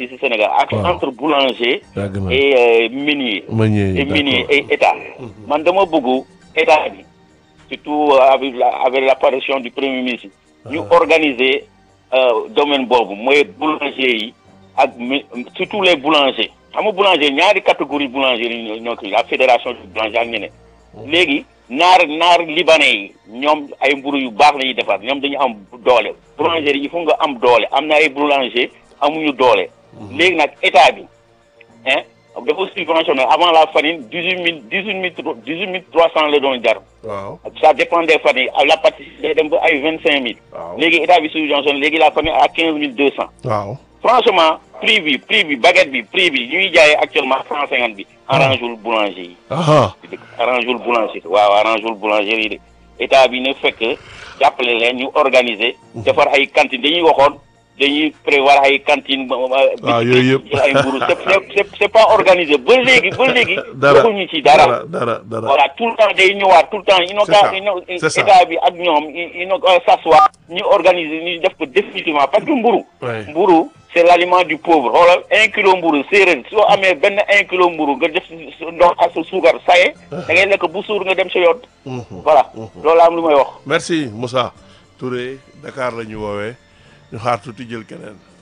fii si Sénégal ak Waaw. entre boulanger yàgg na et euh, meunier meunier et yi meunier d'accord et état man dama bëgg état bi surtout euh, avec la avec l'apparition du premier ministre ñu organiser euh, domaine boobu mooy boulanger yi ak mi- surtout les boulangers xam nga boulanger ñaari catégorie boulanger yi ñoo ñoo kii la fédération du boulanger ak ñeneen léegi naar naar libanais yi ñoom ay mburu yu baax la ñuy defar ñoom dañu am doole boulanger yi il faut nga am doole am na ay boulanger amuñu doole léegi nag état bi hein dafa subventionné avant la farine dix huit mille dix huit mille dix huit mille trois cent la doon jar waaw ça dépend des farines la pâtisserie day dem ba ay vingt cinq mille waaw léegi état bi subventionné léegi la farine à quinze mille deux cent waaw franchement prix bi prix bi baguette bi prix bi ñuy jaayee actuellement cent cinquante bi arrangewul boulanger yi aha arrangewul boulanger waaw arrangewul boulanger yi de état bi na fekk jàppale leen ñu organiser defar ay cantines dañuy waxoon dañuy prévoir ay cantines waaw yooyu yëpp. jël ay mburu c'est c'est c'est pas organisé ba léegi ba léegi dara waxuñu ci dara dara dara dara voilà tout le temps day ñëwaat tout le temps ino C'est ça, ka ino c'est ça. état bi ak ñoom ino s'asseoir ñu organiser ñu def ko définitivement parce que mburu Ouais. mburu c'est l'aliment du pauvre xoolal un kilo mburu séeréer soo amee benn un kilo mburu nga def si si ndox ak sa suukar saye da ngay lekk bu suur nga dem sa yoon Mhm. voilà loolu am lu may wax merci Moussa Touré Dakar la ñu woowee ñu xaar tuuti jël keneen